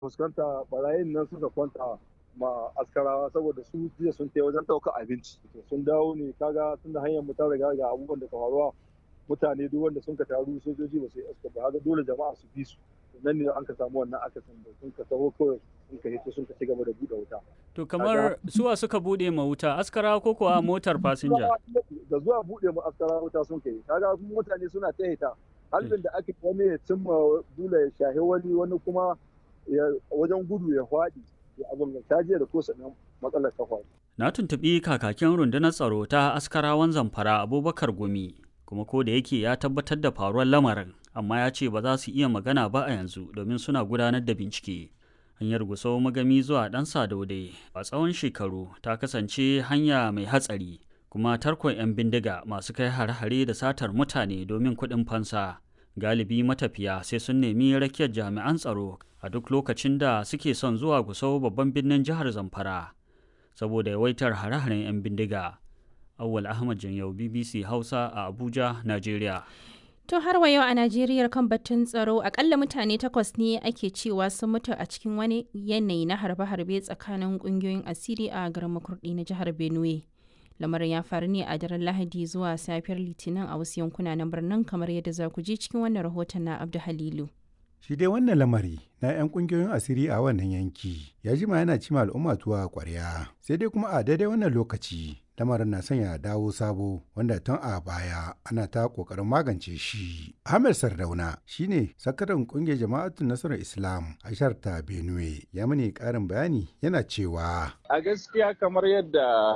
fuskanta barayin nan suka kwanta ma askarawa saboda su jiya sun tai wajen ɗaukar abinci sun dawo ne kaga tunda hanyar mu ta riga ga abubuwan da ka faruwa mutane duk wanda sun ka taru sojoji ba su yi aska ba haka dole jama'a su bi su nan ne an ka samu wannan akasin da sun ka taho kawai sun ka hito sun ka ci gaba da buɗe wuta. To kamar suwa suka buɗe ma wuta askara ko kuwa motar fasinja? Da zuwa buɗe ma askara wuta sun kai kaga mutane suna ta hita halin da aka wani ya cimma dula ya shahi wani wani kuma wajen gudu ya faɗi ya abin ta jiya da kosa nan matsalar ta faɗi. Na tuntuɓi kakakin rundunar tsaro ta askarawan zamfara Abubakar Gumi kuma ko da yake ya tabbatar da faruwar lamarin amma ya ce ba za su iya magana ba a yanzu domin suna gudanar da bincike. Hanyar Gusau magami zuwa ɗan Sadaude a tsawon shekaru ta kasance hanya mai hatsari kuma tarkon 'yan bindiga masu kai hare-hare da satar mutane domin kuɗin fansa. Galibi matafiya sai sun nemi rakiyar jami'an tsaro a duk lokacin da suke son zuwa Gusau babban birnin jihar Zamfara saboda yawaitar hare-haren 'yan bindiga. Awwal Ahmad Janyau BBC Hausa a Abuja, Najeriya. To har wa yau a Najeriya kan batun tsaro akalla mutane takwas ne ake cewa sun mutu a cikin wani yanayi na harbe-harbe tsakanin kungiyoyin asiri a garin makurdi na jihar Benue. Lamarin ya faru ne a daren Lahadi zuwa safiyar Litinin a wasu yankuna na birnin kamar yadda za ku ji cikin wannan rahoton na Abdu Halilu. Shi dai wannan lamari na 'yan kungiyoyin asiri a wannan yanki ya jima yana cima al'umma tuwa kwarya sai dai kuma a daidai wannan lokaci lamarin na sanya dawo sabo wanda tun a baya ana ta kokarin magance shi. Ahmed Sardauna shine sakataren kungiyar jama'atun nasarar Islam a ta Benue ya mani karin bayani yana cewa a gaskiya kamar yadda